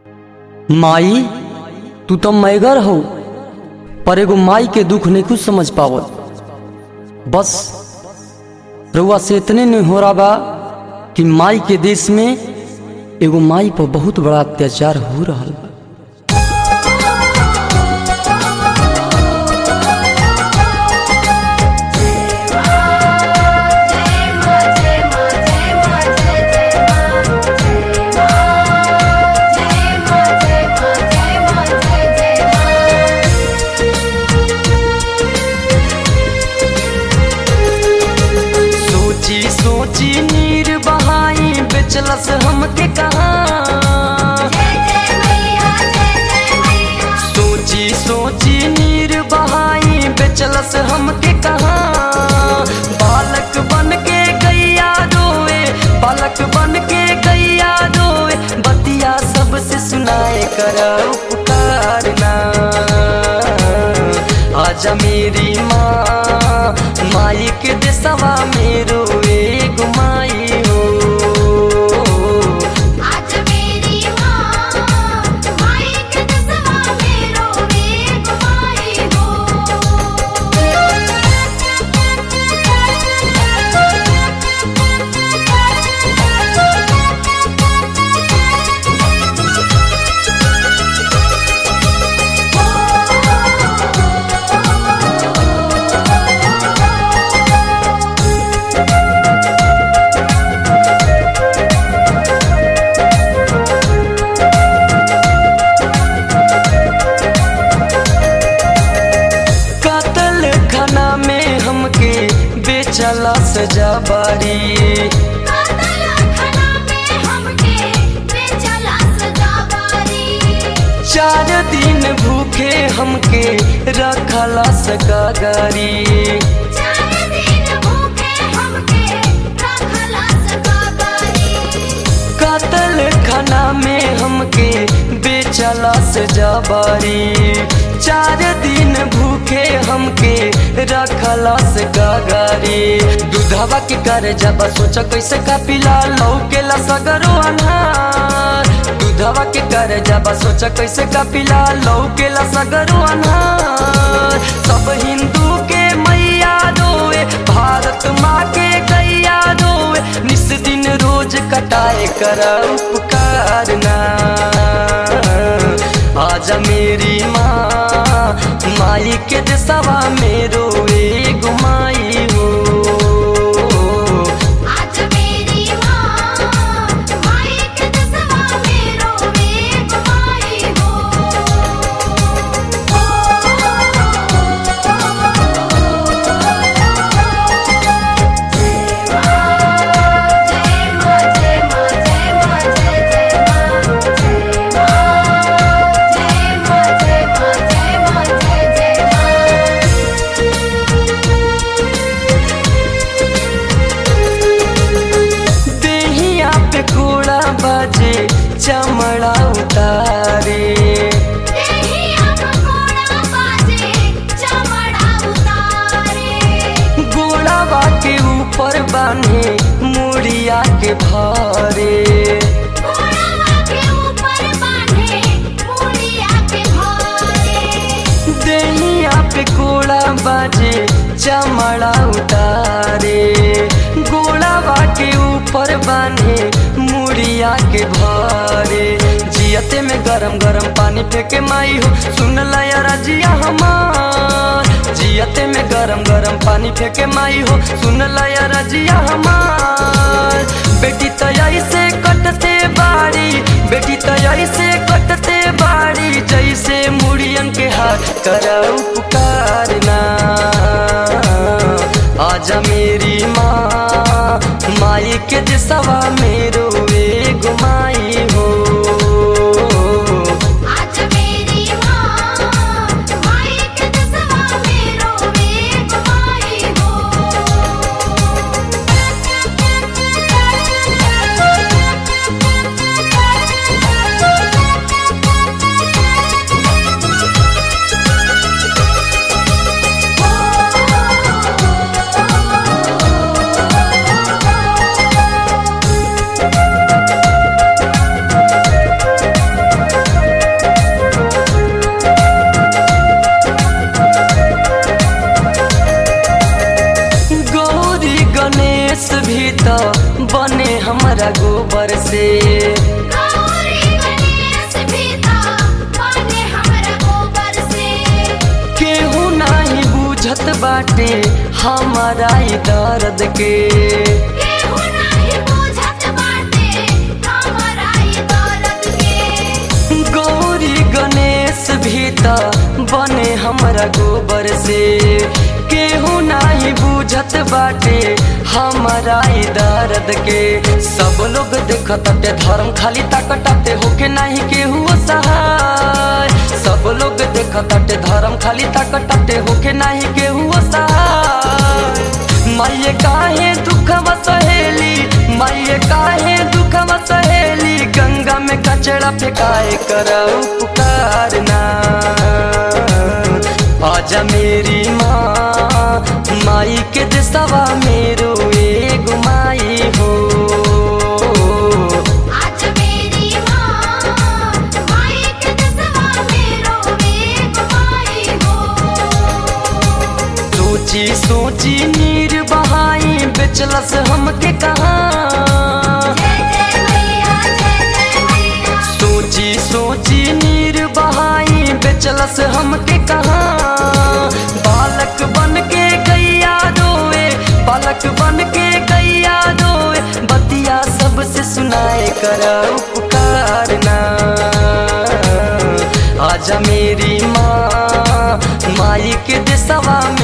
माई तू तो मैगर हो पर एगो माई के दुख नहीं कुछ समझ पावत बस रउआ से इतने नहीं हो रहा बा कि माई के देश में एगो माई पर बहुत बड़ा अत्याचार हो रहा बा सोची सोची नीर बहाई बेचलस हमके कहा सोची सोची नीर बहाई बेचलस हमके कहा बालक बन के गैया रोए बालक बन के गैया रोए बतिया सबसे सुनाए कर उपकारना आजा मेरी माँ माई के देसवा मेरो एक माई हो आज मेरी माँ माई के दसवा मेरो एक माई हो कातल खाना में हमके बेचला सजा बारी कातल खाना में हमके बेचला सजावारी चार दिन भूखे हमके रखला सगागारी चार दिन भूखे हमके रखला सगावारी कातल खाना में हमके बेचला सजा बारी चार दिन भूखे हमके रखला से गागारी दूधवा के कर जब सोच कैसे का पिला लौकेला सगरो अनार दूधवा के कर जब सोच कैसे का पिला लौकेला सगरो अनार सब हिंदू के मैया रोए भारत माँ के गैया रोए निस दिन रोज कटाए कर उपकारना आजा मेरी माँ माई के देसवा मेरो एगो माई हो आज मेरी माँ माई के दसवा मेरो एक माई हो जय माँ जय माँ जय माँ जय जय माँ जय माँ जय माँ जय माँ जय जय माँ देहिया पे घोड़ा बाजे चमड़ा उतारे देहिया पकोड़ा बाजे चमड़ा उतारे गोड़ावा के ऊपर बांधे मुड़िया के भारे घोड़ावा के ऊपर बांधे मुड़िया के घोड़े देहिया पे घोड़ा बाजे चमड़ा उतारे गोड़ावा के ऊपर बांधे मुड़िया के भारे जियते में गरम गरम पानी फेंके माई हो सुन लया रजिया हमार जियते में गरम गरम पानी फेंके माई हो सुन लया रजिया हमार बेटी तैयारी से कटते बाड़ी बेटी तैयारी से कटते बाड़ी जैसे मुड़ियन के हाथ कर उपकारना आजा मेरी माँ माई के दिसवा मेरो एगो माई हो आज मेरी माँ माई के दसवा मेरो एक माई हो रे से गौरी गणेश भीता बने हमरा गोबर से केहू नाही बुझत बाटे हमारा ई दर्द के केहू नाही बुझत बाटे हमरा ई दर्द के गौरी गणेश भी त बने हमरा गोबर से केहू नाही बुझत बाटे हमारा ई दर्द के सब लोग देखताटे धर्म खाली ताकताटे होके नाही केहू सहाय सब लोग देखताटे धर्म खाली ताकताटे होके नाही केहू सहाय माये काहे दुखवा सहेली माये काहे दुखवा सहेली गंगा में कचड़ा फेंकाए कर पुकार ना आजा मेरी माँ माई के दिसवा मेरो एगो माई हो आज मेरी माँ माई के दसवा मेरो एक माई हो सोची सोची नीर बहाई बेचलस हमके कहाँ जय जय मैया जय जय मैया सोची सोची नीर बहाई बेचलस हमके कहाँ बालक बन के गैया रोए बालक बन के गैया रोए बतिया सबसे सुनाए कर उपकार ना आजा मेरी माँ माई के दिसवा में